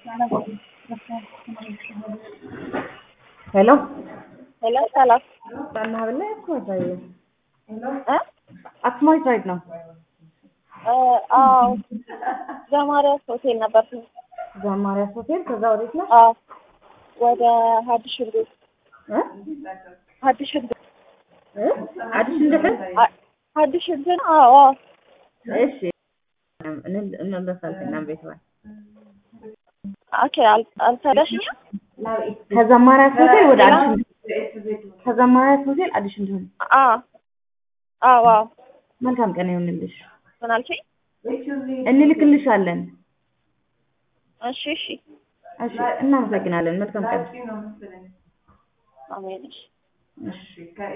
ሄሎ ሄሎ ሰላም በእናትህ ላይ እኮ አሳየ እ አክሱማዊት ሳይድ ነው። አዎ ዘማሪያስ ሆቴል ነበር። ዘማሪያስ ሆቴል። ከዛ ወዴት ነው? አዎ ወደ ሀዲስ ሽንግል እ ሀዲስ ሽንግል እ አዲስ እንደፈን አ- ሀዲስ ሽንግል አዎ አዎ እሺ እን- እንመለሳለን ቤት ወይ ኦኬ አል- አልተረሽኝም ከዘማሪያስ ሆቴል ወደ አዲስ ከዘማሪያስ ሆቴል አዲስ እንደሆነ አዎ አዎ አዎ መልካም ቀን ይሁንልሽ። ምን አልሽኝ? እንልክልሻለን። እሺ እሺ እሺ እናመሰግናለን። መልካም ቀን። አሜን እሺ እሺ